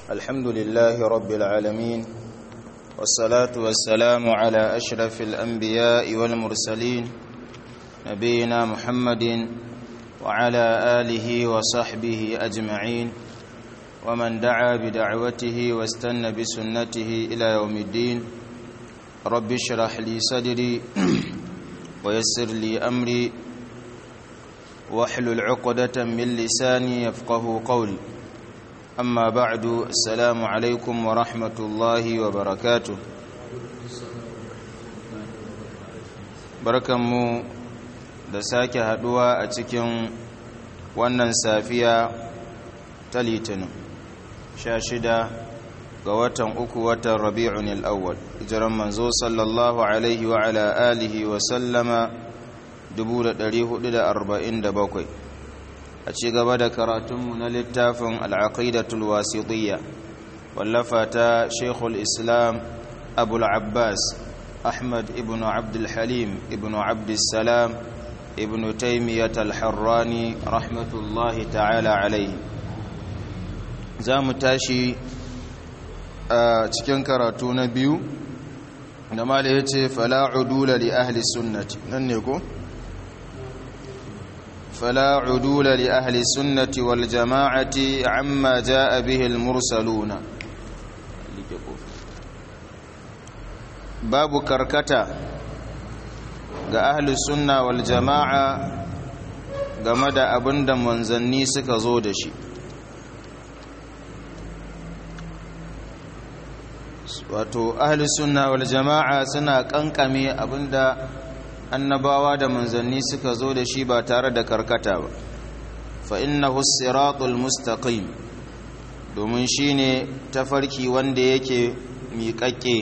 الحمد لله رب العالمين والصلاة والسلام على أشرف الأنبياء والمرسلين نبينا محمد وعلى آله وصحبه أجمعين ومن دعا بدعوته واستنى بسنته إلى يوم الدين رب اشرح لي صدري ويسر لي أمري واحلل عقدة من لساني يفقه قولي أما بعد السلام عليكم ورحمة الله وبركاته barkanmu da sake haduwa a cikin wannan safiya ta litinin sha shida ga watan uku watan rabi'un al'awwal jiran manzo sallallahu alaihi wa ala alihi wa sallama 1447 a ci gaba da karatunmu na littafin al'aqidatul wasitiyya wallafa ta shekul islam abul abbas ahmad ibn abdulhalim ibn abdulsalam ibn taimiyyat al-harrani rahmatullahi ta'ala alaihi za mu tashi a cikin karatu na biyu da ma da ya ce fala'udula li ahli sunnati nan ne ko? فلا عدول لأهل السنة والجماعة عما جاء به المرسلون باب كركتا ga ahli sunna wal jama'a game da abin da manzanni suka zo da shi wato ahli sunna wal jama'a suna kankame abinda annabawa da manzanni suka zo da shi ba tare da karkata ba fa innahu siratul mustaqim domin shine tafarki wanda yake miƙaƙƙe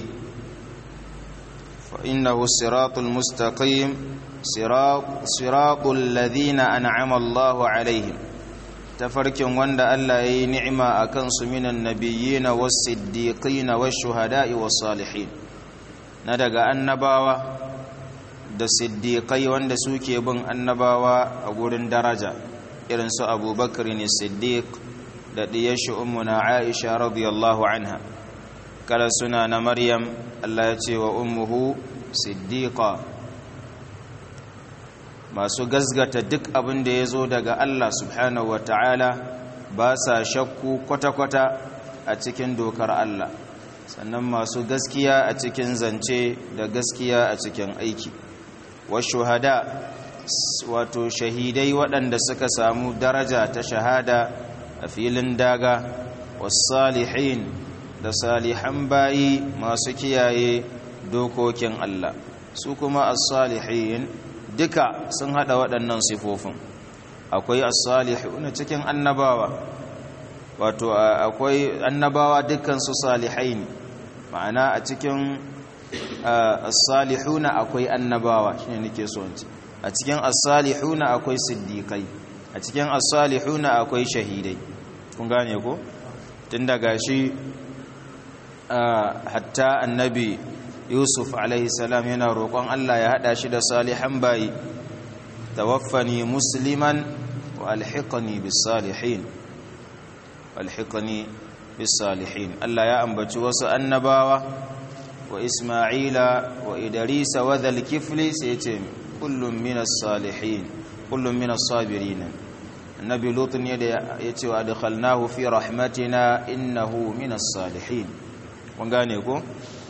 fa innahu siratul mustaqim siratul ladina an'ama Allahu alaihim tafarkin wanda Allah yayi ni'ima akan su minan nabiyyin was-siddiqin wash-shuhada'i was-salihin na daga annabawa da siddiƙai wanda suke bin annabawa a gurin daraja irin su abubakar ne siddiq da ɗiyashi ummuna aisha radiyallahu anha kada suna na maryam allah ya ce wa ummuhu siddiqa masu gazgata duk abin da ya zo daga allah subhanahu wa ta'ala ba sa shakku kwata-kwata a cikin dokar allah sannan masu gaskiya a cikin zance da gaskiya a cikin aiki washuhada wato shahidai waɗanda suka samu daraja ta shahada a filin daga wasalihin da salihan bayi masu kiyaye dokokin Allah su kuma as-salihin duka sun hada waɗannan sifofin akwai as-salihun cikin annabawa wato akwai annabawa dukkan su salihai ne ma'ana a cikin as-salihuna akwai annabawa shine nake so in ce a cikin as-salihuna akwai siddiqai a cikin as-salihuna akwai shahidai kun gane ko tun daga shi hatta annabi yusuf alaihi salam yana roƙon Allah ya hada shi da salihan bayi tawaffani musliman wa alhiqni bis salihin alhiqni bis salihin Allah ya ambaci wasu annabawa wa isma'ila wa idrisa wa dhal kifli sai ce kullum minas salihin kullum minas sabirin annabi lut ne da yace wa adkhalnahu fi rahmatina innahu minas salihin kun gane ko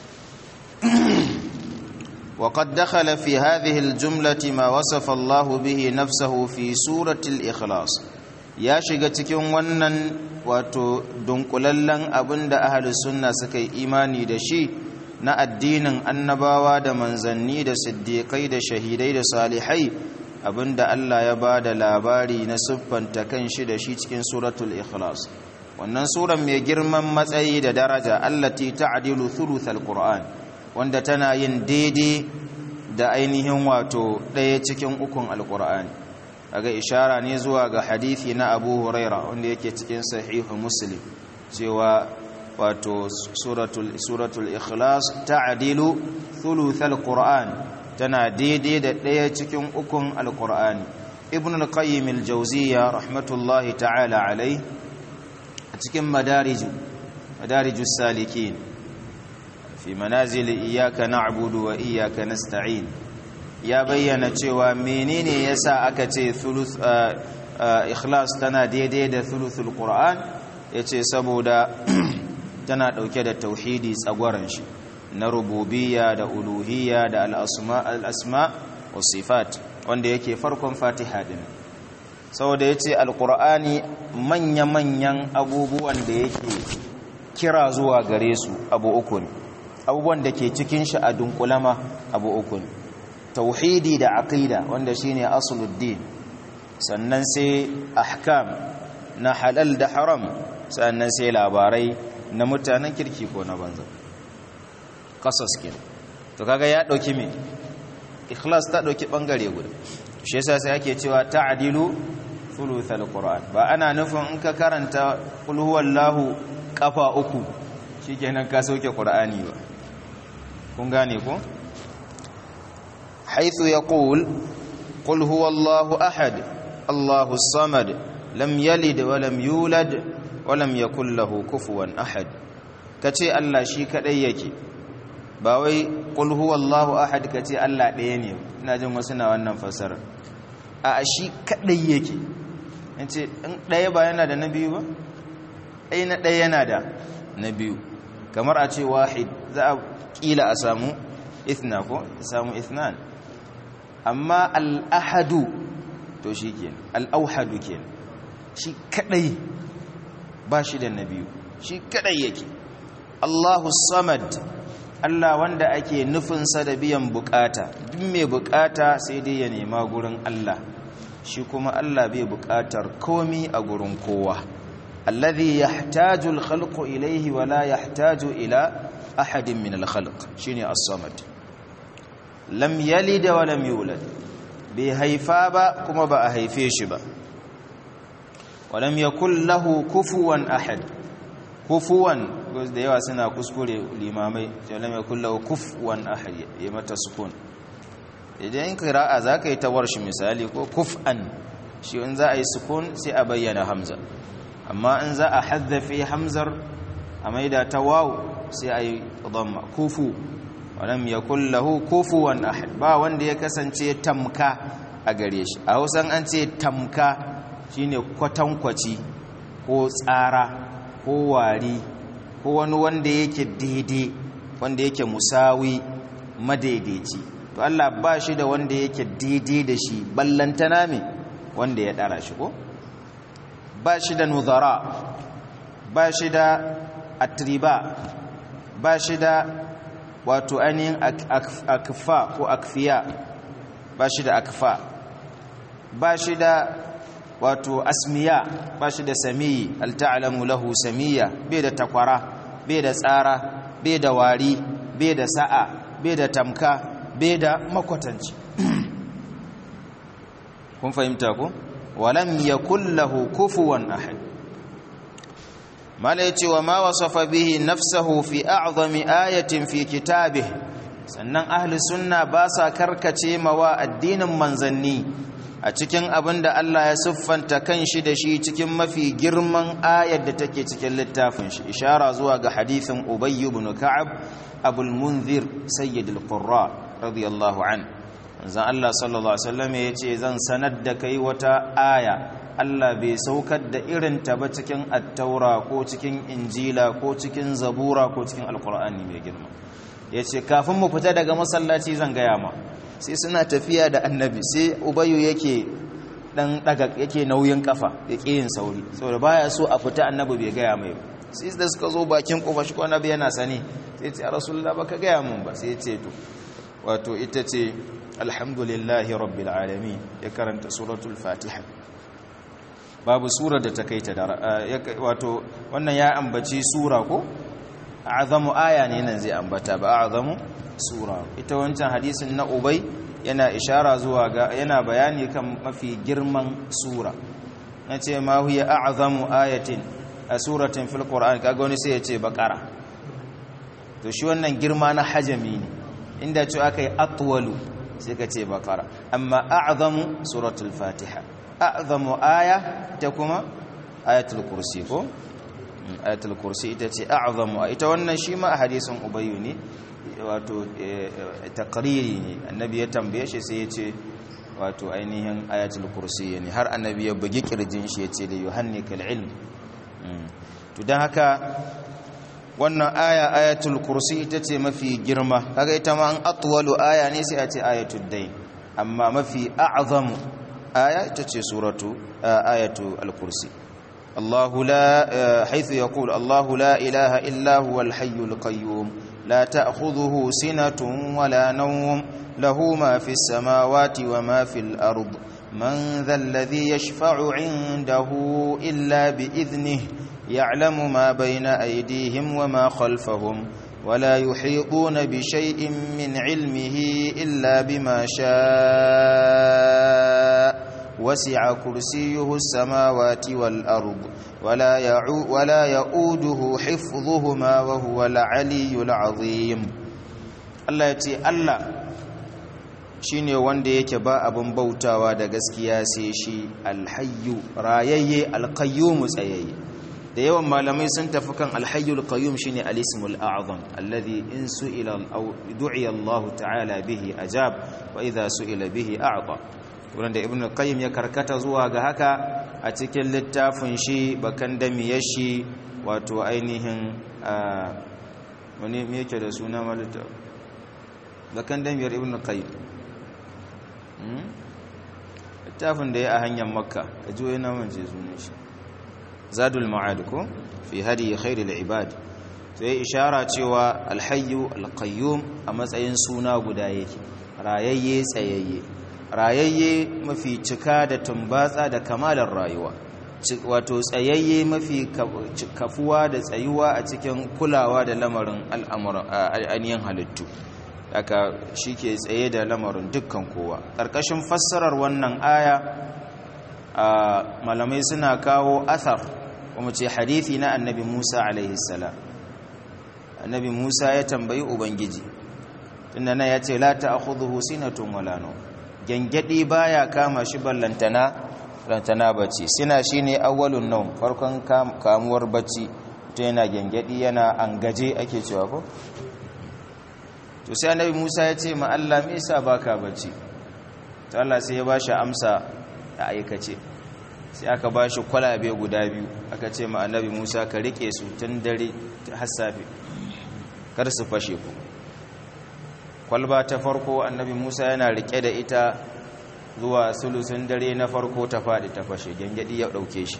وقد دخل في هذه الجملة ما وصف الله به نفسه في سورة الإخلاص ya shiga cikin wannan wato dunkulallen abinda ahlus sunna suka yi imani da shi na addinin annabawa da manzanni da siddiƙai da shahidai da salihai abinda Allah ya ba da labari na siffanta kan shi da shi cikin suratul ikhlas wannan suran mai girman matsayi da daraja allati ta'dilu thuluthal qur'an wanda tana yin daidai da ainihin wato ɗaya cikin ukun alqur'ani kaga ishara ne zuwa ga hadisi na Abu Huraira wanda yake cikin sahihu Muslim cewa wato suratul suratul ikhlas ta'dilu thuluthal qur'an tana daidai da ɗaya cikin ukun alqur'ani ibn al-qayyim al-jawziyya rahmatullahi ta'ala alai a cikin madarij madarijus salikin fi manazil iyyaka na'budu wa iyyaka nasta'in ya bayyana cewa menene yasa aka ce thuluth ikhlas tana daidai da thuluthul qur'an yace saboda tana dauke da tauhidi tsagwaran shi na rububiyya da uluhiyya da al-asma al-asma was sifat wanda yake farkon fatiha din saboda yace al-qur'ani manya-manyan abubuwan da yake kira zuwa gare su abu uku ne abubuwan da ke cikin shi a dunkulama abu uku ne tauhidi da aqida wanda shine asuluddin sannan sai ahkam na halal da haram sannan sai labarai na mutanen kirki ko na banza qasas kin to kaga ya dauki me ikhlas ta dauki bangare guda shi yasa sai ake cewa ta'dilu thuluthal qur'an ba ana nufin in ka karanta qul huwallahu kafa uku shikenan ka sauke qur'ani ba kun gane ko حيث يقول قل هو الله أحد الله الصمد لم يلد ولم يولد ولم يكن له كفوا أحد كتي الله شي كدai yake ba wai qul huwallahu ahad kace Allah ɗaya ne ina jin wasu na wannan fasara a shi kadai yake yace in ɗaya ba yana da na biyu ba ai na ɗaya yana da na biyu kamar a ce wahid za a kila a samu ithna ko samu ithnan amma al'ahadu to shi ke al'auhadu ke shi kadai ba shi da na biyu shi kadai yake allahu samad allah wanda ake nufinsa da biyan bukata duk mai bukata sai dai ya nema gurin allah shi kuma allah bai bukatar komi a gurin kowa alladhi yahtaju al-khalqu ilayhi wa la yahtaju ila ahadin min al-khalq shine as-samad lam yalid wa lam yulad bai haifa ba kuma ba a haife shi ba wa lam yakul lahu kufuwan ahad kufuwan da yawa suna kuskure limamai lam yakul lahu kufuwan ahad ya mata sukun idan qira'a zaka yi tawar shi misali ko kuf'an shi in za a yi sukun sai a bayyana hamza amma in za a haddafe hamzar a maida ta waw sai a yi dhamma kufu walam yakul lahu kufuwan ahad ba wanda ya kasance tamka a gare shi a Hausan an ce tamka shine kwatankwaci ko tsara ko wari ko wani wanda yake daidai wanda yake musawi madaidaici to Allah ba shi da wanda yake daidai da shi ballantana me wanda ya dara shi ko ba shi da nuzara ba shi da atriba ba shi da wato ainihin akfa ko akfiya ba shi da akfa ba shi da wato asmiya ba shi da samiyi alta'alamu lahu samiya bai da takwara bai da tsara bai da wari bai da sa'a bai da tamka bai da makwatanci kun fahimta ku walam yakul lahu kufuwan ahad mala ya ce wa ma wasafa bihi nafsahu fi a'zami ayatin fi kitabih sannan ahli sunna ba sa karkace mawa addinin manzanni a cikin abin da Allah ya siffanta kanshi da shi cikin mafi girman ayar da take cikin littafin shi ishara zuwa ga hadithin Ubay ibn Ka'ab Abul Munzir Sayyidul Qurra radiyallahu an manzon Allah sallallahu alaihi wasallam yace zan sanar da kai wata aya Allah bai saukar da irin ta ba cikin attaura ko cikin injila ko cikin zabura ko cikin alkur'ani mai girma ya ce kafin mu fita daga masallaci zan gaya ma sai suna tafiya da annabi sai ubayu yake dan daga yake nauyin kafa ya yin sauri saboda baya so a fita annabi bai gaya mai sai da suka zo bakin kofa shi ko annabi yana sani sai ce rasulullah baka gaya mun ba sai ce to wato ita ce alhamdulillahi rabbil alamin ya karanta suratul fatiha babu sura da ta kai ta wato wannan ya ambaci sura ko azamu aya ne nan zai ambata ba azamu sura ita wancan hadisin na ubay yana ishara zuwa ga yana bayani kan mafi girman sura nace ma huwa a'zamu ayatin a suratin fil qur'an kaga wani sai ya ce baqara to shi wannan girma na hajami ne inda ce akai atwalu sai ka ce baqara amma a'zamu suratul fatiha a'zamu aya ta kuma ayatul kursi ko ayatul kursi ita ce a'zamu ita wannan shi ma a hadisin ubayyu ne wato takriri ne annabi ya tambaye shi sai ya ce wato ainihin ayatul kursi ne har annabi ya bugi kirjin shi ya ce da yuhannikal ilm to don haka wannan aya ayatul kursi ita ce mafi girma kaga ita ma an atwalu aya ne sai a ce ayatul dain amma mafi a'zamu aya ita ce suratu ayatu al-kursi الله لا حيث يقول الله لا إله إلا هو الحي القيوم لا تأخذه سنة ولا نوم له ما في السماوات وما في الأرض من ذا الذي يشفع عنده إلا بإذنه يعلم ما بين أيديهم وما خلفهم ولا يحيطون بشيء من علمه إلا بما شاء وسع كرسيه السماوات والأرض ولا يعو ولا يؤوده حفظهما وهو العلي العظيم الله يتي الله shine wanda yake ba abin bautawa da gaskiya sai shi alhayyu rayayye alqayyum tsayayye da yawan malamai sun tafi kan alhayyul qayyum shine alismul a'zam alladhi in su'ila aw du'iya Allah ta'ala bihi ajab wa idha su'ila bihi a'ta wanda ibn qayyim ya karkata zuwa ga haka a cikin littafin shi bakan damiyar shi wato ainihin wani me yake da suna malita bakan damiyar ibn qayyim littafin da ya a hanyar makka a juyo na manje sunan shi zadul ma'ad ko fi hadi khairul ibad sai ishara cewa alhayyu alqayyum a matsayin suna guda yake rayayye tsayayye rayayye mafi cika da tumbatsa da kamalar rayuwa wato tsayayye mafi kafuwa da tsayuwa a cikin kulawa da lamarin al'amuran halittu aka shi ke tsaye da lamarin dukkan kowa ƙarƙashin fassarar wannan aya malamai suna kawo athar kuma ce hadithi na annabi musa alaihissalam annabi musa ya tambayi ubangiji tunda na ya ce la ta akhudhu sinatun wala nawm gengedi baya kama shi ballantana lantana bacci sina shine awwalun nawm farkon kamuwar bacci to yana gengedi yana angaje ake cewa ko to sai annabi Musa ya ce ma Allah me yasa baka bacci to Allah sai ya bashi amsa a aikace sai aka bashi kwalabe guda biyu aka ce ma annabi Musa ka rike su tun dare har safe kar su fashe ku kwalba ta farko annabi musa yana rike da ita zuwa sulusun dare na farko ta faɗi ta fashe gyangyaɗi ya ɗauke shi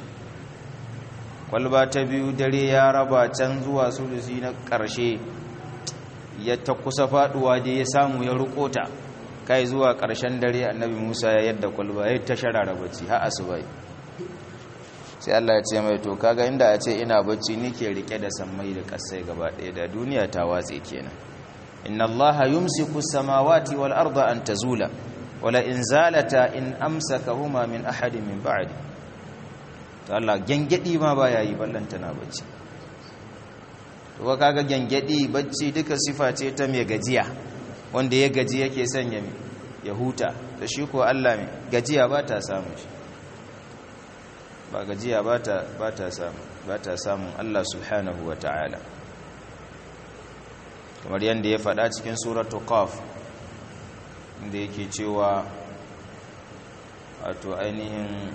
kwalba ta biyu dare ya raba can zuwa sulusi na ƙarshe ya ta kusa faɗuwa da ya samu ya rukota kai zuwa ƙarshen dare annabi musa ya yadda kwalba ya ta sharara bacci har asubai sai Allah ya ce mai to kaga inda a ce ina bacci nike rike da sammai da ƙasai gaba ɗaya da duniya ta watse kenan inna allaha yumsiku samawati wal arda an tazula wala in zalata in amsakahuma min ahadin min ba'di to Allah gengedi ma baya yi ballanta na bacci to kaga gengedi bacci duka sifa ce ta mai gajiya wanda ya gaji yake sanya ya huta da shi ko Allah mai gajiya ba ta samu shi ba gajiya ba ta ba ta samu ba ta samun Allah subhanahu wa ta'ala kamar yadda ya faɗa cikin suratu qaf inda yake cewa wato ainihin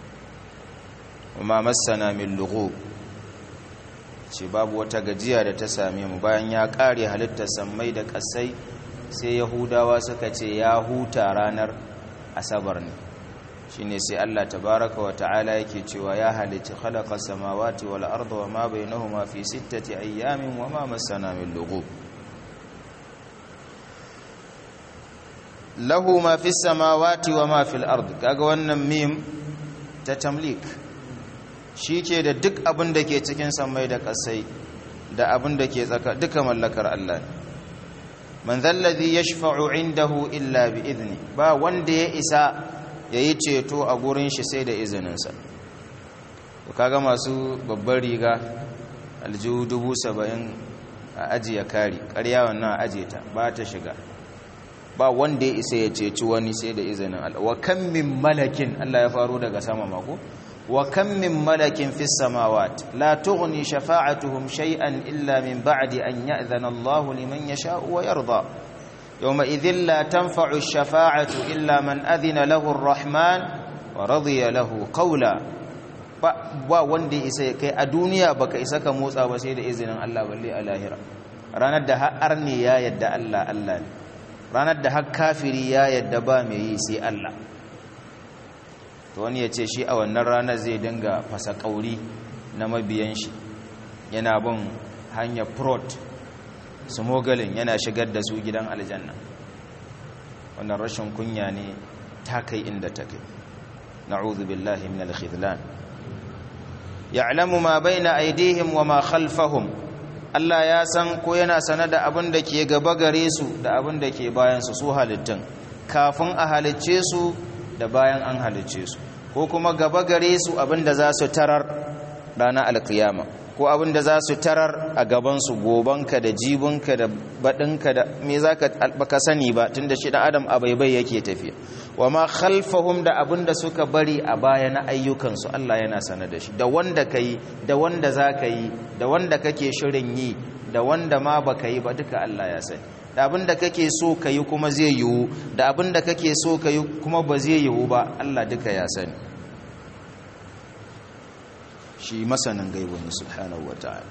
ma massana min lughub ce babu wata gajiya da ta same mu bayan ya ƙare halittar sammai da ƙasai sai yahudawa suka ce ya huta ranar asabar ne shine sai Allah tabaraka wa ta'ala yake cewa ya halicci khalaqa samawati wal arda wa ma bainahuma fi sittati ayyamin wa ma massana min lughub lahu ma fi samawati wa ma fil ard kaga wannan mim ta tamlik ke da duk abin da ke cikin samai da kasai da abin da ke tsaka duka mallakar Allah ne man zallazi yashfa'u indahu illa bi idni ba wanda ya isa yayi ceto a gurin shi sai da izininsa to kaga masu babbar riga aljihu dubu saba'in a ajiye kari ƙarya wannan ajiye ta ba ta shiga ba wanda ya isa ya ceci wani sai da izinin Allah wa kan min malakin Allah ya faro daga sama mako wa kam min malakin fis samawat la tughni shafa'atuhum shay'an illa min ba'di an ya'dhana Allah liman yasha'u wa yarda yawma idhin la tanfa'u ash-shafa'atu illa man adhina lahu ar-rahman wa radiya lahu qawla ba wanda isa kai a duniya baka isa ka motsa ba sai da izinin Allah balle a lahira ranar da har ne ya yadda Allah Allah ne ranar da har kafiri ya yadda ba mai yi sai Allah to wani ya ce shi a wannan ranar zai dinga fasa kauri na mabiyan shi yana bin hanyar prot smogalin yana shigar da su gidan aljanna wannan rashin kunya ne ta kai inda ta kai na'udhu billahi min al-khidlan ya'lamu ma baina aydihim wa ma khalfahum Allah ya san ko yana sanar da abin da ke gaba gare su da abin da ke bayan su su halittun kafin a halicce su da bayan an halicce su ko kuma gaba gare su abin da za su tarar ranar alkiyama ko abin da za su tarar a gabansu gobanka da jibinka da baɗinka da me za ka baka sani ba tun da shi ɗan adam a baibai yake tafiya wa ma khalfahum da abin da suka bari a baya na ayyukansu Allah yana sanar da shi da wanda ka yi da wanda za ka yi da wanda kake shirin yi da wanda ma ba ka yi ba duka Allah ya sani da abin da kake so ka yi kuma zai yiwu da abin da kake so ka yi kuma ba zai yiwu ba Allah duka ya sani shi masanin gaibu ne subhanahu wa ta'ala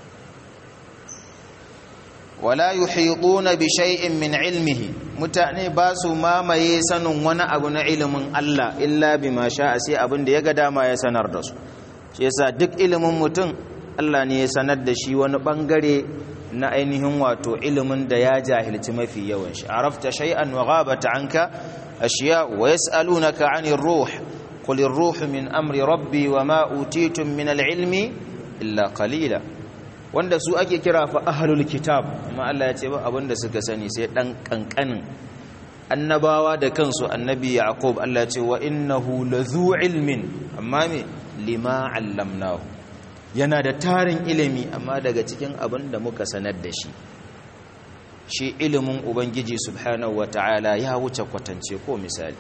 wala yuhituna bi shay'in min ilmihi mutane ba su mamaye sanin wani abu na ilimin Allah illa bima sha'a sai abin da ya ga dama ya sanar da su shi yasa duk ilimin mutum Allah ne ya sanar da shi wani bangare na ainihin wato ilimin da ya jahilci mafi yawan shi arafta shay'an wa ghabat anka ashiya wa yas'alunaka 'anir ruh قل الروح من أمر ربي وما أوتيتم من العلم إلا قليلا wanda su ake kira fa ahlul kitab amma Allah ya ce ba abinda suka sani sai dan kankanin annabawa da kansu annabi yaqub Allah ya ce wa innahu lazu ilmin amma me lima allamnahu yana da tarin ilimi amma daga cikin abinda muka sanar da shi shi ilimin ubangiji subhanahu wataala ya wuce kwatance ko misali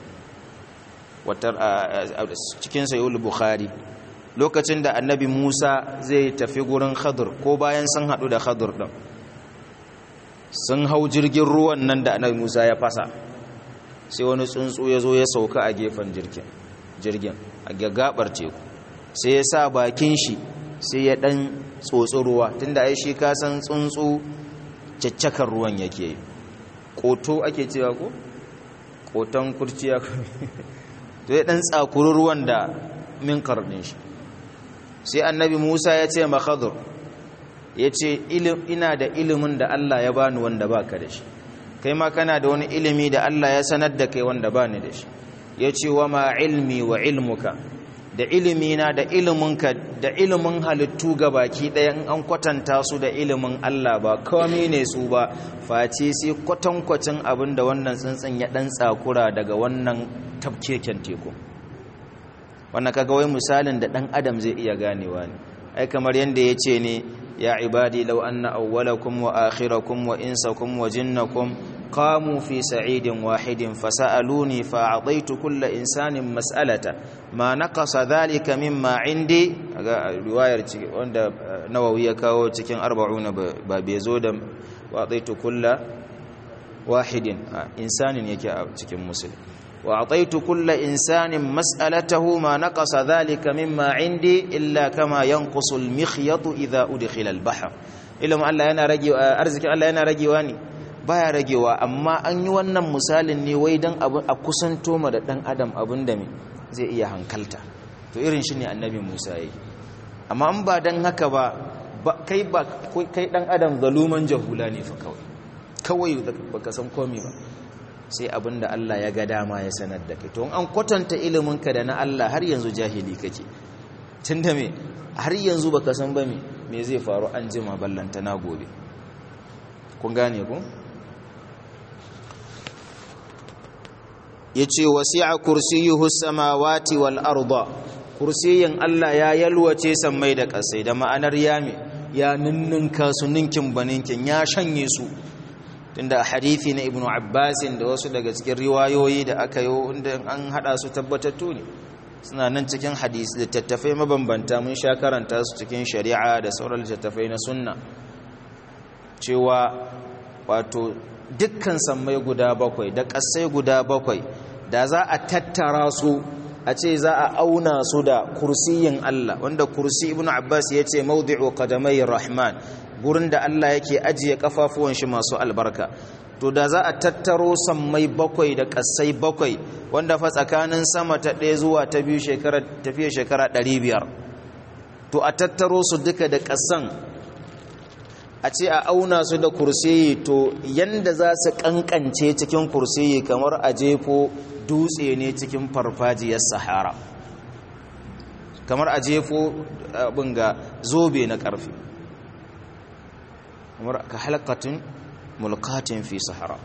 cikin sayul bukhari lokacin da annabi musa zai tafi gurin khadur ko bayan sun hadu da khadur din sun hau jirgin ruwan nan da annabi musa ya fasa sai wani tsuntsu ya zo ya sauka a gefen jirgin jirgin a gagabar teku sai ya sa bakin shi sai ya dan tsotsi ruwa tunda ai shi ka san tsuntsu caccakar ruwan yake yi koto ake cewa ko koton kurciya to ya dan tsakuri ruwan da minkar din shi sai annabi Musa ya ce makhadur ya ce ina da ilimin da Allah ya bani wanda baka da shi kai ma kana da wani ilimi da Allah ya sanar da kai wanda bani da shi ya ce wa ma ilmi wa ilmuka da ilimina da iliminka da ilimin halittu ga baki ɗaya in an kwatanta su da ilimin Allah ba kawai ne su ba face sai kwatankwacin abin da wannan tsuntsun ya ɗan tsakura daga wannan tafkeken teku wannan kaga wai misalin da ɗan adam zai iya ganewa ne ai kamar yadda ya ce ne ya ibadi law anna awwalakum wa akhirakum wa insakum wa jinnakum qamu fi sa'idin wahidin fasa'aluni fa'adaitu kulla insanin mas'alata ma naqasa dhalika mimma indi ga riwayar wanda nawawi ya kawo cikin 40 ba bai zo da wa'adaitu kulla wahidin insanin yake a cikin musulmi وأعطيت كل إنسان مسألته ما نقص ذلك مما عندي إلا كما ينقص المخيط إذا أدخل البحر إلا ما الله yana rage arziki Allah yana ragewa ne baya ragewa amma an yi wannan misalin ne wai dan abu a kusanto ma da dan adam abin da me zai iya hankalta to irin shi ne annabi Musa yayi amma an ba dan haka ba kai ba kai dan adam zaluman jahula ne fa kawai kawai baka san komai ba sai abin da Allah ya ga dama ya sanar da kai to an kwatanta iliminka da na Allah har yanzu jahili kake tunda me har yanzu baka san ba me me zai faru an jima ballanta na gobe kun gane ku yace wasi'a kursiyuhu samawati wal arda kursiyin Allah ya yalwace sammai da kasai da ma'anar yami ya ninninka su ninkin baninkin ya shanye su tunda a hadithi na ibnu abbasin da wasu daga cikin riwayoyi da aka yi wanda an hada su tabbatattu ne suna nan cikin hadisi littattafai mabambanta mun sha karanta su cikin shari'a da sauran littattafai na sunna cewa wato dukkan sammai guda bakwai da ƙasai guda bakwai da za a tattara su a ce za a auna su da kursiyin Allah wanda kursi ibn Abbas ya ce maudi'u qadamai rahman gurin da Allah yake ajiye kafafuwan shi masu albarka to da za a tattaro sammai bakwai da ƙasai bakwai wanda fa tsakanin sama ta ɗaya zuwa ta biyu shekara tafiya shekara ɗari biyar to a tattaro su duka da ƙasan a ce a auna su da kursiyi to yanda za su kankance cikin kursiyi kamar a jefo dutse ne cikin farfajiyar sahara kamar a jefo abin ga zobe na ƙarfi kamar ka halakatun mulkatin fi sahara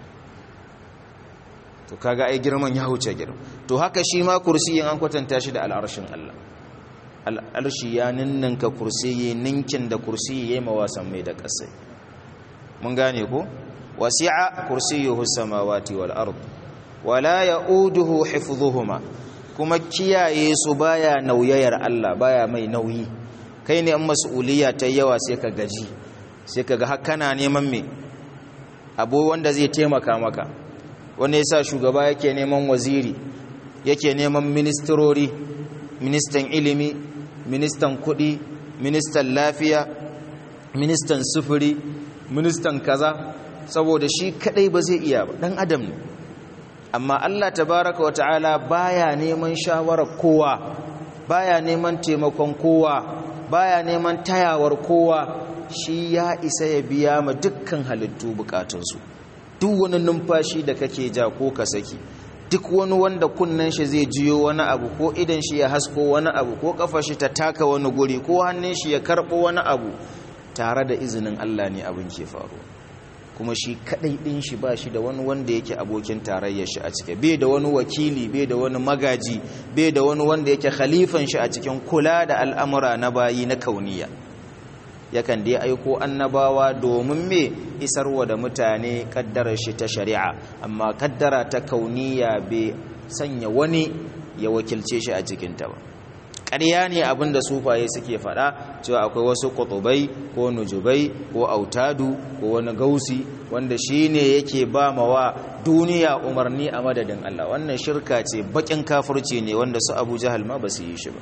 to kaga ai girman ya huce girma to haka shi ma kursiyin an kwatanta shi da al'arshin Allah al'arshi ya ninninka kursiyi ninkin da kursiyi ya yi mawasan mai da ƙasai mun gane ko wasi'a kursiyuhu samawati wal ard wala ya'uduhu hifdhuhuma kuma kiyaye su baya nauyayar Allah baya mai nauyi kai ne an mas'uliyya ta yawa sai ka gaji sai ka ga kana neman me abu wanda zai taimaka maka wanda yasa shugaba yake neman waziri yake neman ministrori ministan ilimi ministan kudi ministan lafiya ministan sufuri ministan kaza saboda shi kadai ba zai iya ba dan adam ne amma Allah tabaraka wa ta'ala baya neman shawarar kowa baya neman taimakon kowa baya neman tayawar kowa shi ya isa ya biya ma dukkan halittu bukatunsu duk wani numfashi da kake ja ko ka saki duk wani wanda kunnen shi zai jiyo wani abu ko idan shi ya hasko wani abu ko kafa shi ta taka wani guri ko hannun shi ya karɓo wani abu tare da izinin Allah ne abin ke faru kuma shi kadai din shi ba shi da wani wanda yake abokin tarayyar shi a cike bai da wani wakili bai da wani magaji bai da wani wanda yake khalifan shi a cikin kula da al'amura na bayi na kauniya yakan dai aiko annabawa domin me isarwa da mutane kaddarar shi ta shari'a amma kaddara ta kauniya bai sanya wani ya wakilce shi a cikinta ba ƙarya ne abin da sufaye suke faɗa cewa akwai wasu ƙutubai ko nujubai ko autadu ko wani gausi wanda shi ne yake ba mawa duniya umarni a madadin Allah wannan shirka ce baƙin kafirci ne wanda su abu jahal ma ba su yi shi ba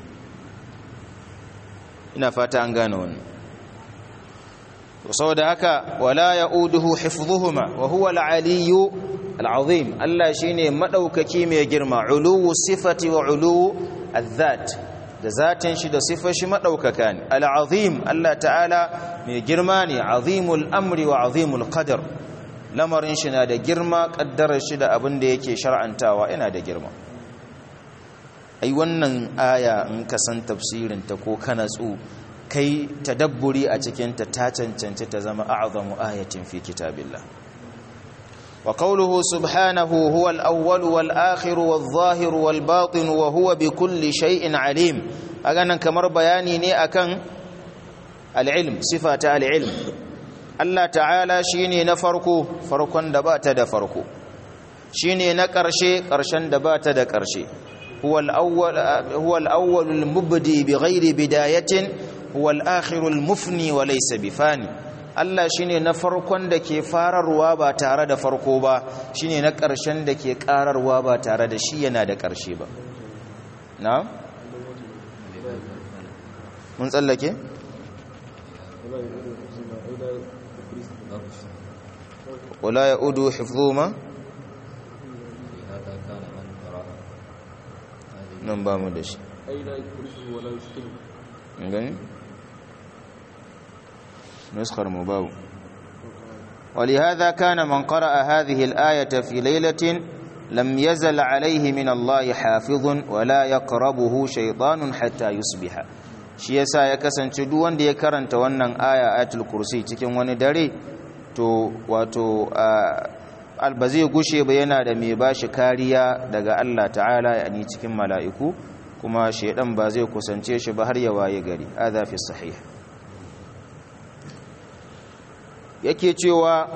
ina fata an gane wannan saboda haka wala ya'uduhu hifdhuhuma wa huwa al-aliyyu al-azim Allah shine madaukaki mai girma uluwu sifati wa uluwu adh-dhat da zatin shi da sifar shi madaukaka ne al-azim Allah ta'ala mai girma ne azimul amri wa azimul qadar lamarin shi na da girma kaddarar shi da abin da yake shar'antawa yana da girma ai wannan aya in ka san tafsirin ta ko kana tsu kai tadabburi a cikinta ta cancanci ta zama a'zamu ayatin fi kitabillah wa qawluhu subhanahu huwa al-awwal wal akhir wal zahir wal batin wa huwa bi kulli shay'in alim aganan kamar bayani ne akan al-ilm sifata al-ilm Allah ta'ala shine na farko farkon da bata da farko shine na ƙarshe ƙarshen da bata da ƙarshe huwa al-awwal huwa al-awwal al-mubdi bighairi bidayatin huwa al-akhirul mufni wa laysa bifani Allah shine na farkon da ke fararwa ba tare da farko ba shine na ƙarshen da ke ƙararwa ba tare da shi yana da ƙarshe ba na mun tsallake wala ya'udu hifdhuma nan ba mu da shi gani نسخر مباو ولهذا كان من قرأ هذه الآية في ليلة لم يزل عليه من الله حافظ ولا يقربه شيطان حتى يصبح shi yasa ya kasance duk wanda ya karanta wannan aya ayatul kursi cikin wani dare to wato alba zai gushe ba yana da mai bashi kariya daga Allah ta'ala yani cikin mala'iku kuma shaidan ba zai kusance shi ba har ya waye gari adha fi sahih yake cewa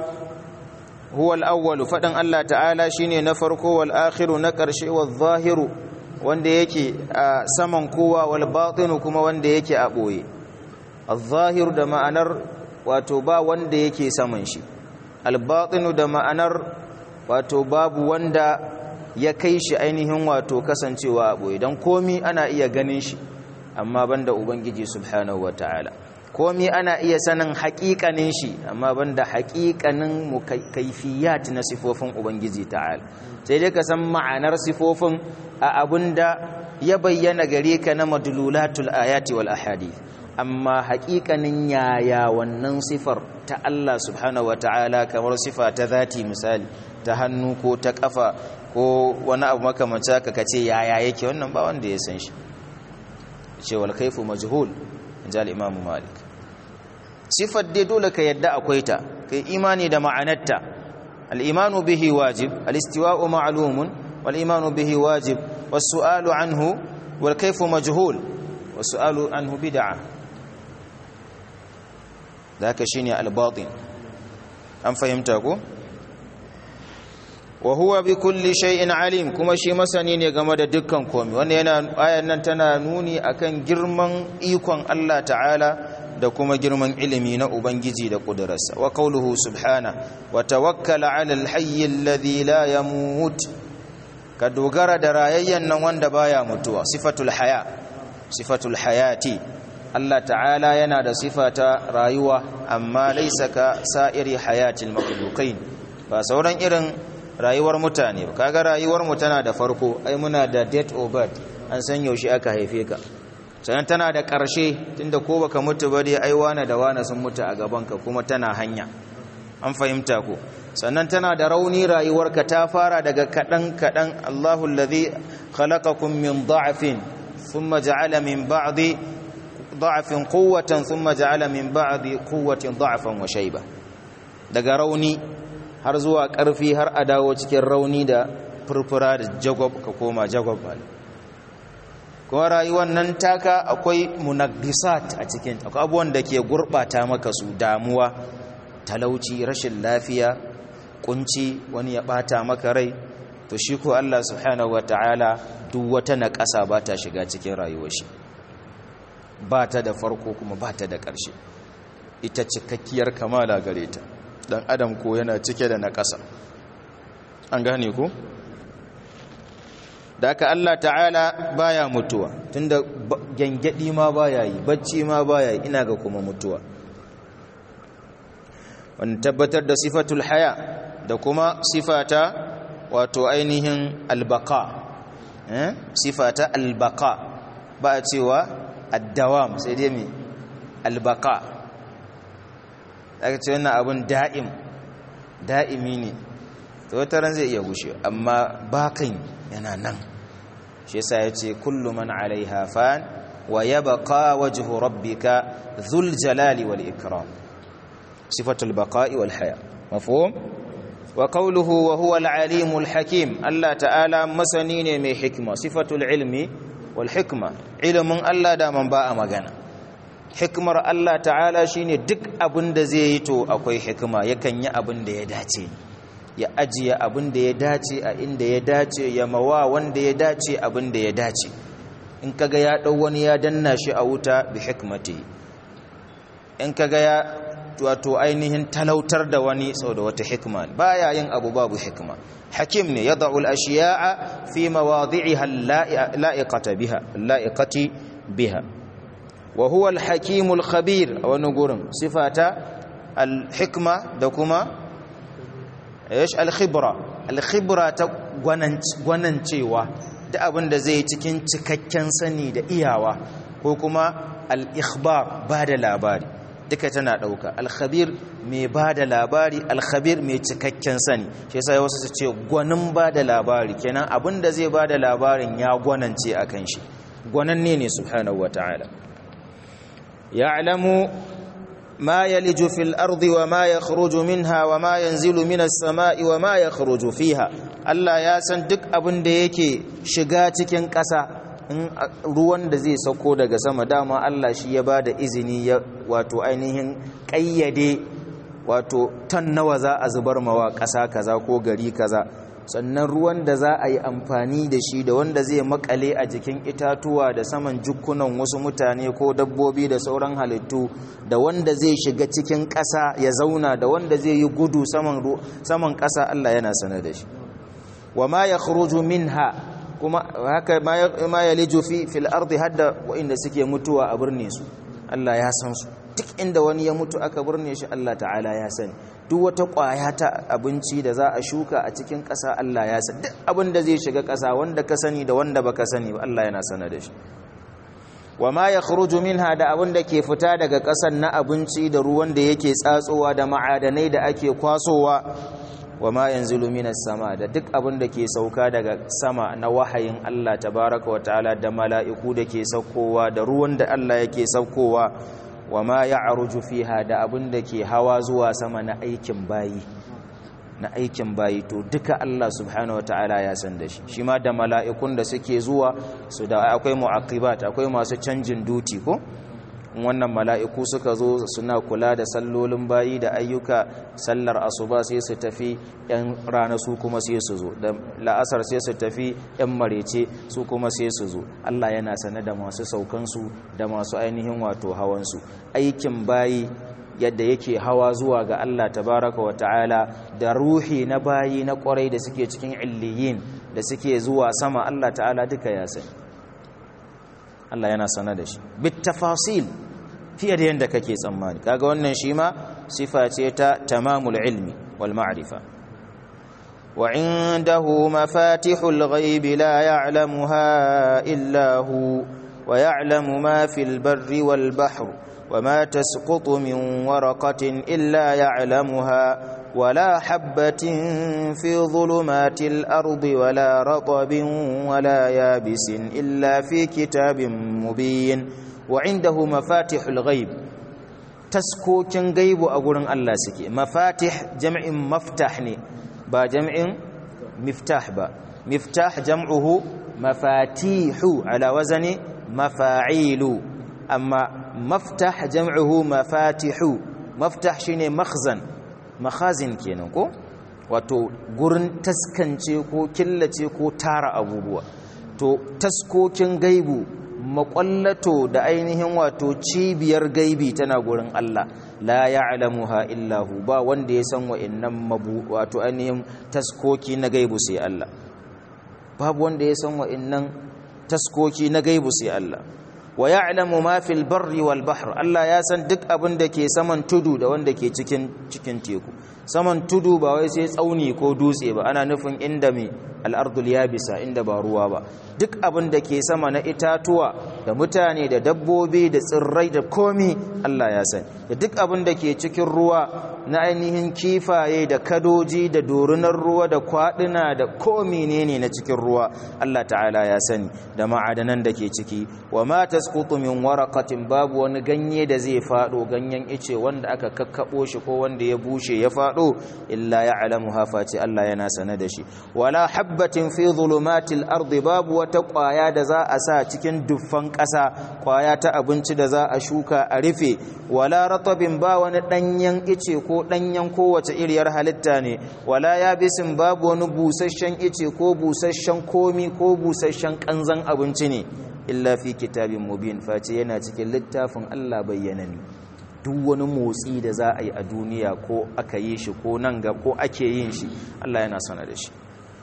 huwa al-awwal fadan Allah ta'ala shine na farko wal akhiru na karshe wal zahiru wanda yake a saman kowa wal batinu kuma wanda yake a boye al-zahir da ma'anar wato ba wanda yake saman shi al-batinu da ma'anar wato babu wanda ya kai shi ainihin wato kasancewa a boye dan komi ana iya ganin shi amma banda ubangiji subhanahu wataala komi ana iya sanin haƙiƙanin shi amma banda haƙiƙanin kaifiyat na sifofin ubangiji ta'ala sai dai ka san ma'anar sifofin a abinda ya bayyana gare ka na madlulatul ayati wal ahadith amma haƙiƙanin yaya wannan sifar ta Allah subhanahu wataala kamar sifa ta zati misali ta hannu ko ta kafa ko wani abu makamancin haka kace yaya yake wannan ba wanda ya san shi ce wal kaifu majhul injal imam malik sifar dai dole ka yadda akwai ta kai imani da ma'anarta al-imanu bihi wajib al-istiwa'u ma'lumun wal imanu bihi wajib was-su'alu anhu wal kayfu majhul was-su'alu anhu bid'ah daka shine al-batin an fahimta ko wa huwa bi kulli shay'in alim kuma shi masani ne game da dukkan komai wanda yana ayan nan tana nuni akan girman ikon Allah ta'ala da kuma girman ilimi na ubangiji da kudurarsa wa qauluhu subhana wa tawakkal 'ala al-hayy alladhi la yamut ka dogara da rayayyan nan wanda baya mutuwa sifatul haya sifatul hayati Allah ta'ala yana da sifata rayuwa amma laysa ka sa'iri hayatil makhluqin ba sauran irin rayuwar mutane ba kaga rayuwar mu tana da farko ai muna da date of birth an san yaushe aka haife ka sannan tana da ƙarshe tunda ko baka mutu ba dai ai wana da wana sun mutu a gaban ka kuma tana hanya an fahimta ko sannan tana da rauni rayuwarka ta fara daga kadan kadan Allahu allazi khalaqakum min dha'fin thumma ja'ala min ba'di dha'fin quwwatan thumma ja'ala min ba'di quwwatin dha'fan wa shayba daga rauni har zuwa ƙarfi har a dawo cikin rauni da furfura da jagob ka koma jagob kuma rayuwar nan taka akwai munagisat a cikin akwai abubuwan da ke gurɓata maka su damuwa talauci rashin lafiya kunci wani ya ɓata maka rai to shi ko Allah subhanahu wata'ala duk wata naƙasa ba ta shiga cikin rayuwar shi ba ta da farko kuma ba ta da ƙarshe ita cikakkiyar kamala gare ta dan adam ko yana cike da na ƙasa an gane ku da aka Allah ta'ala baya mutuwa tunda gyangyadi ma baya yi bacci ma baya yi ina ga kuma mutuwa wani tabbatar da sifatul haya da kuma sifata wato ainihin albaka eh? sifata albaka ba a cewa addawam sai dai mai albaka aka ce wannan abin da'im da'imi ne ta wata ran zai iya gushe amma bakan yana nan shi yasa ya ce kullu man alaiha fan wa yabqa wajhu rabbika dhul jalali wal ikram sifatul baqa'i wal haya mafhum wa qawluhu wa huwa al alimul hakim Allah ta'ala masani ne mai hikma sifatul ilmi wal hikma ilmin Allah da man ba a magana hikmar Allah ta'ala shine duk abin da zai yi to akwai hikima yakan yi abin da ya dace ya ajiye abin da ya dace a inda ya dace ya mawa wanda ya dace abin da ya dace in kaga ya dau wani ya danna shi a wuta bi hikmati in kaga ya wato ainihin talautar da wani sau da wata hikma baya yin abu babu hikma hakim ne yad'u al-ashiya'a fi mawadhi'iha la'iqata biha la'iqati biha wa huwa al-hakimul khabir a wani gurin sifata al-hikma da kuma yash al-khibra al-khibra ta gwanancewa da abin da zai cikin cikakken sani da iyawa ko kuma al-ikhbar ba da labari duka tana dauka al-khabir mai ba da labari al-khabir mai cikakken sani shi yasa wasu su ce gwanin ba da labari kenan abin da zai ba da labarin ya gwanance akan shi gwananne ne subhanahu wataala يعلم ما يلج في الأرض وما يخرج منها وما ينزل من السماء وما يخرج فيها Allah ya san duk abin da yake shiga cikin ƙasa in ruwan da zai sauko daga sama dama Allah shi ya bada izini ya wato ainihin ƙayyade wato tan nawa za a zubar mawa ƙasa kaza ko gari kaza sannan ruwan da za a yi amfani da shi da wanda zai makale a jikin itatuwa da saman jukkunan wasu mutane ko dabbobi da sauran halittu da wanda zai shiga cikin ƙasa ya zauna da wanda zai yi gudu saman ƙasa Allah yana sanar da shi wa ma ya minha kuma haka ma ya liju fi fil ardi hadda wa'inda suke mutuwa a birne su Allah ya san su duk inda wani ya mutu aka birne shi Allah ta'ala ya sani duk wata ƙwaya ta abinci da za a shuka a cikin ƙasa Allah ya sani duk abin da zai shiga ƙasa wanda ka sani da wanda baka sani ba Allah yana sana da shi wa ma yakhruju minha da abin da ke fita daga ƙasar na abinci da ruwan da yake tsatsowa da ma'adanai da ake kwasowa wa ma yanzilu minas sama da duk abin da ke sauka daga sama na wahayin Allah tabaraka wa ta'ala da mala'iku da ke saukowa da ruwan da Allah yake saukowa wa ma ya'ruju fiha da abin da ke hawa zuwa sama na aikin bayi na aikin bayi to duka Allah subhanahu wa ta'ala ya san da shi shi ma da mala'ikun da suke zuwa su da akwai mu'aqibat akwai masu canjin duti ko wannan mala'iku suka zo suna kula da sallolin bayi da ayyuka sallar asuba sai su tafi ‘yan rana su kuma sai su zo da la'asar sai su tafi ‘yan marece su kuma sai su zo Allah yana sane da masu saukansu da masu ainihin wato hawansu aikin bayi yadda yake hawa zuwa ga Allah tabaraka wa ta'ala da ruhi na bayi na kwarai da suke cikin illiyin da suke zuwa sama Allah ta'ala duka ya sani Allah yana sana da shi bit tafasil fiye da yadda kake tsammani kaga wannan shi ma sifa ce ta tamamul ilmi wal ma'rifa wa indahu mafatihul ghaibi la ya'lamuha illa hu wa ya'lamu ma fil barri wal bahri وما تسقط من ورقة إلا يعلمها ولا حبة في ظلمات الأرض ولا رطب ولا يابس إلا في كتاب مبين وعنده مفاتح الغيب تسكوكن غيب أقول الله سكي مفاتح جمع مفتحني با جمع مفتاح با مفتاح جمعه مفاتيح على وزن مفاعيل أما maftah jam'uhu mafatihu maftah shine makhzan makhazin kenan ko wato gurin taskance ko killace ko tara abubuwa to taskokin gaibu makwallato da ainihin wato cibiyar gaibi tana gurin Allah la ya'lamuha illa hu ba wanda ya san wa'annan mabu wato ainihin taskoki na gaibu sai Allah babu wanda ya san wa'annan taskoki na gaibu sai Allah wa ya'lamu ma fil barri wal bahr Allah ya san duk abin da ke saman tudu da wanda ke cikin cikin teku saman tudu ba wai sai tsauni ko dutse ba ana nufin inda mai al'ardul yabisa inda ba ruwa ba duk abin da ke sama na itatuwa da mutane da dabbobi da tsirrai da komi Allah ya san da duk abin da ke cikin ruwa na ainihin kifaye da kadoji da dorunar ruwa da kwaduna da komi ne ne na cikin ruwa Allah ta'ala ya sani da ma'adanan da ke ciki wa ma tasqutu min waraqatin babu wani ganye da zai fado ganyen ice wanda aka kakkabo shi ko wanda ya bushe ya fado illa ya'lamuha fati Allah yana sane da shi wala habbatin fi zulumatil ardi babu wata kwaya da za a sa cikin duffan ƙasa kwaya ta abinci da za a shuka a rufe wala ratabin ba wani danyen ice ko danyen kowace iriyar halitta ne wala yabisin babu wani busasshen ice ko busasshen komi ko busasshen kanzan abinci ne illa fi kitabin mubin face yana cikin littafin Allah bayyanani duk wani motsi da za a yi a duniya ko aka yi shi ko nan ga ko ake yin shi Allah yana sana da shi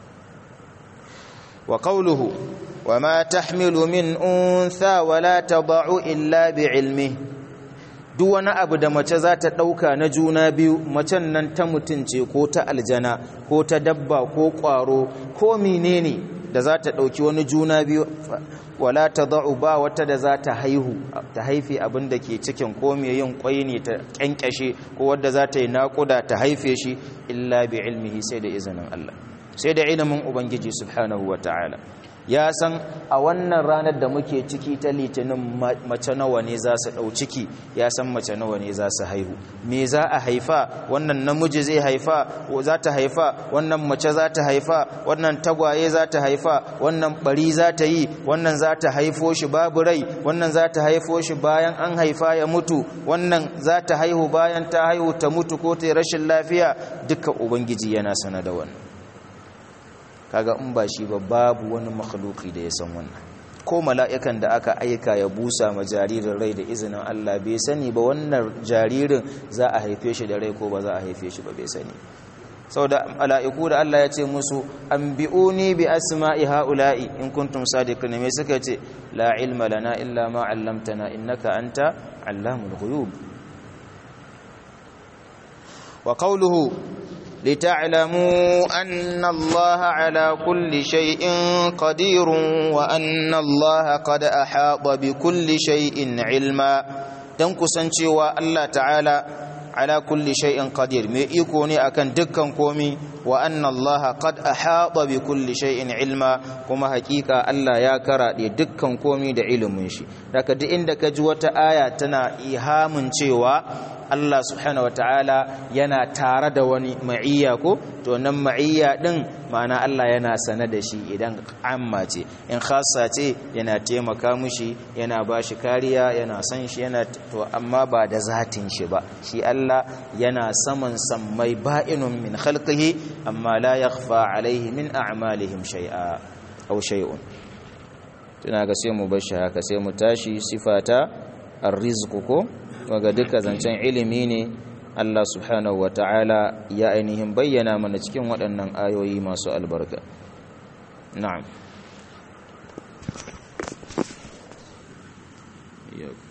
wa qawluhu wa ma tahmilu min untha wa la tad'u illa bi ilmi duk wani abu da mace za ta dauka na juna biyu macen nan ta mutunce ko ta aljana ko ta dabba ko kwaro ko menene da za ta dauki wani juna biyu wala tad'u ba wata da za ta haihu ta haife abin da ke cikin ko me yin kwai ne ta kyankyashe ko wadda za ta yi naƙuda ta haife shi illa bi ilmihi sai da izinin Allah sai da ilimin ubangiji subhanahu wataala ya san a wannan ranar da muke ciki ta litinin mace nawa ne za su ɗau ciki ya san mace nawa ne za su haihu me za a haifa wannan namiji zai haifa za ta haifa wannan mace za ta haifa wannan tagwaye za ta haifa wannan bari za ta yi wannan za ta haifo shi babu rai wannan za ta haifo shi bayan an haifa ya mutu wannan za ta haihu bayan ta haihu ta mutu ko ta rashin lafiya duka ubangiji yana sana da wannan kaga in ba shi ba babu wani makhluki da ya san wannan ko mala'ikan da aka aika ya busa ma jaririn rai da izinin Allah bai sani ba wannan jaririn za a haife shi da rai ko ba za a haife shi ba bai sani saboda mala'iku da Allah ya ce musu anbi'uni bi asma'i haula'i in kuntum sadiqin me suka ce la ilma lana illa ma 'allamtana innaka anta 'allamul ghuyub wa qawluhu لتعلموا أن الله على كل شيء قدير وأن الله قد أحاط بكل شيء علما تنكسنشي الله تعالى على كل شيء قدير مي يكوني أكن دكان كومي وأن الله قد أحاط بكل شيء علما كما حقيقة الله يا كرا دي دكان كومي دا علم شي لك دي عندك جوة آية تنا إيهام cewa Allah subhanahu wataala yana tare da wani ma'iyya ko to nan ma'iyya din ma'ana Allah yana sane da shi idan amma ce in khassa ce yana taimaka mushi yana bashi kariya yana san shi yana to amma ba da zatin shi ba shi Allah yana saman sammai ba'inun min khalqihi amma la yakhfa alaihi min a'malihim shay'a aw shay'un tuna ga sai mu bar shi haka sai mu tashi sifata ar-rizqu ko waga duka zancen ilimi ne Allah subhanahu wa ta'ala ya ainihin bayyana mana cikin waɗannan ayoyi masu albarka na'am